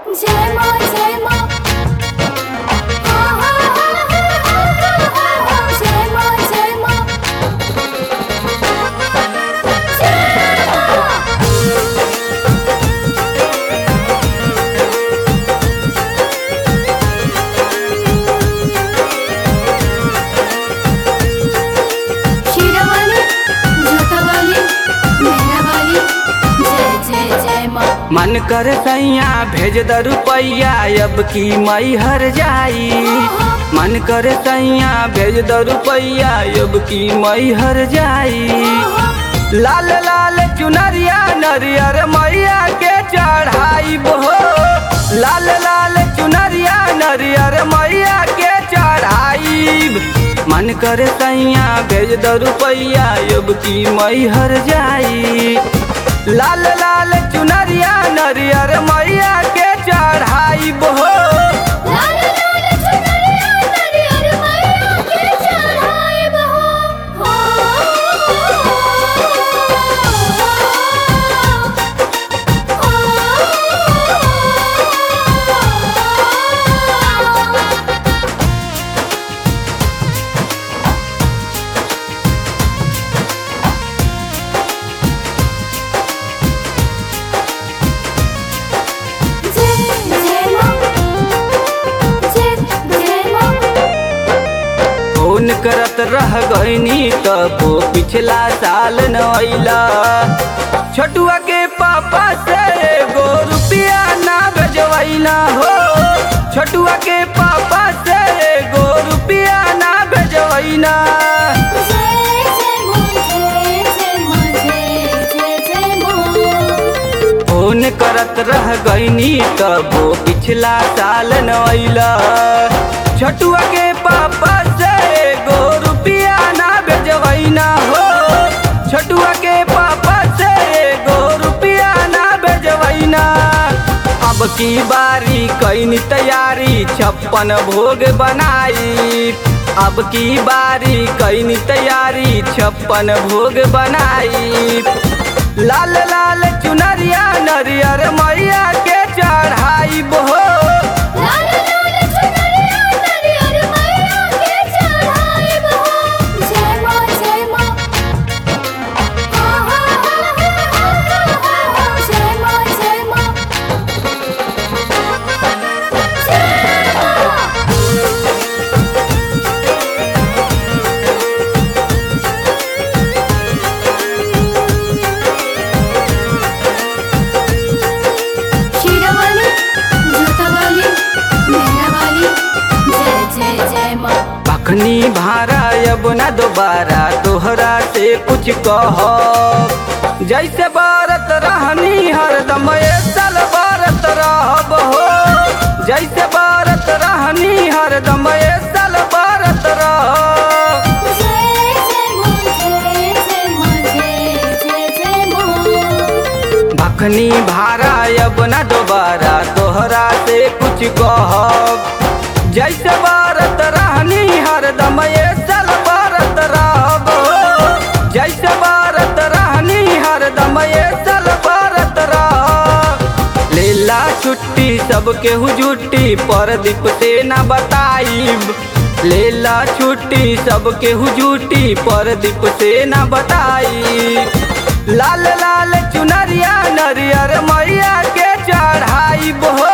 जय माँ जय माँ हा हा हा हा हा हा हा जय माँ जय माँ जय माँ शिरवाली जोतवाली मेहरावाली जय जय जय माँ मन कर सैया भेज द रुपैया अब की मई हर जाई मन कर सैया भेज द रुपैया अब की मई हर जाई लाल लाल चुनरिया नरियर मैया के चढ़ाई हो लाल लाल चुनरिया नरियर मैया के चढ़ाई मन कर सैया भेज द रुपैया अब की मई हर जाई लाल लाल चुनरिया नरियर मैया के चढ़ाई हो लाल लाल चुनरिया नरियर मैया के चढ़ाए बहो हो जय जय माँ जय जय माँ फोन करत रह गईनी तबो पिछला साल न अइला छोटुआ के पापा से एगो रुपया ना भेजवैला हो छोटुआ के पापा से एगो रुपया ना भेजवैला जय जय माँ जय जय माँ जय जय जय माँ फोन करत रह गईनी तबो पिछला साल न अइला छोटुआ के पापा से एगो रुपया ना भेजवैना हो छोटुआ के पापा से एगो रुपया ना भेजवैना अब की बारी कैनी तैयारी छप्पन भोग बनाई अब की बारी कैनी तैयारी छप्पन भोग बनाई लाल लाल चुनरिया नरियर मैया के चढ़ाई हो लाल लाल चुनरिया नरियर मैया के चढ़ाए बहो जय माँ जय माँ हा हा हा हा हा हा हा जय माँ जय माँ जय माँ शिरवाली जोतवाली मेहरावाली जय जय जय माँ अखनी भारा अब न दोबारा तोहरा से कुछ कह जैसे बारत रहनी हरदम ए साल बारत रहब हो जैसे बारत रहनी हरदम ए साल बारत रह जय जय माँ जय जय माँ जय जय जय माँ भखनी भारा अब न दोबारा तोहरा से कुछ कह जैसे बारत रहनी हरदम ए साल बारत रहब जैसे बारत रहनी हरदम ए साल बारत रह लेला छुट्टी सबके हुजुट्टी परदीप से न बताइब लेला छुट्टी सबके हुजुट्टी परदीप से न बताई लाल लाल चुनरिया नरियर मैया के चढ़ाई हो